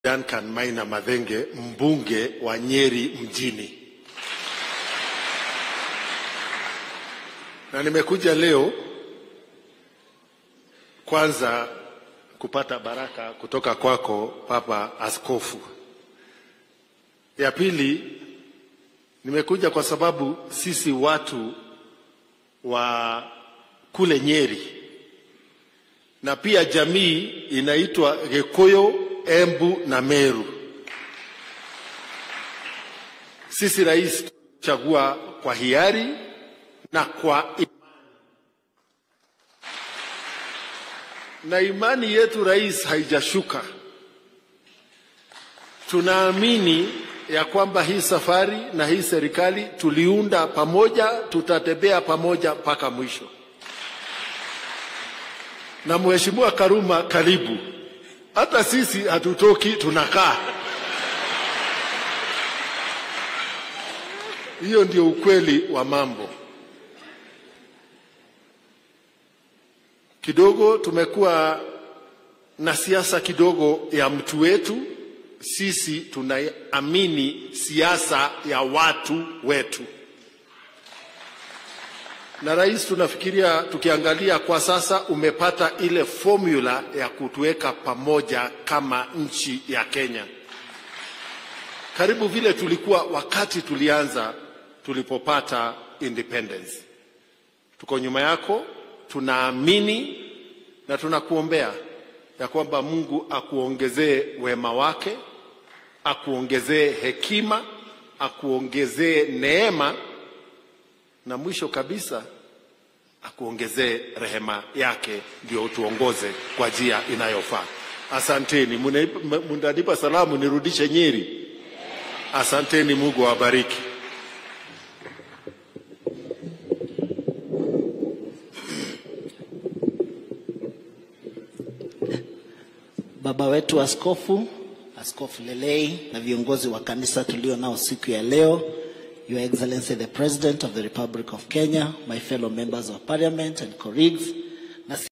Duncan Maina Madhenge, mbunge wa Nyeri mjini, na nimekuja leo kwanza kupata baraka kutoka kwako Papa Askofu. Ya pili, nimekuja kwa sababu sisi watu wa kule Nyeri na pia jamii inaitwa Gikuyu, Embu na Meru. Sisi rais chagua kwa hiari na kwa imani. Na imani yetu rais haijashuka. Tunaamini ya kwamba hii safari na hii serikali tuliunda pamoja, tutatembea pamoja mpaka mwisho. Na Mheshimiwa Karuma, karibu. Hata sisi hatutoki, tunakaa. Hiyo ndio ukweli wa mambo. Kidogo tumekuwa na siasa kidogo ya mtu wetu. Sisi tunaamini siasa ya watu wetu, na rais, tunafikiria tukiangalia kwa sasa, umepata ile formula ya kutuweka pamoja kama nchi ya Kenya, karibu vile tulikuwa wakati tulianza tulipopata independence. Tuko nyuma yako, tunaamini na tunakuombea ya kwamba Mungu akuongezee wema wake, akuongezee hekima, akuongezee neema, na mwisho kabisa akuongezee rehema yake, ndio utuongoze kwa njia inayofaa. Asanteni. Mnanipa salamu nirudishe Nyeri? Asanteni, Mungu awabariki. Baba wetu askofu, Askofu Lelei na viongozi wa kanisa tulio nao siku ya leo, Your Excellency the President of the Republic of Kenya, my fellow members of parliament and colleagues,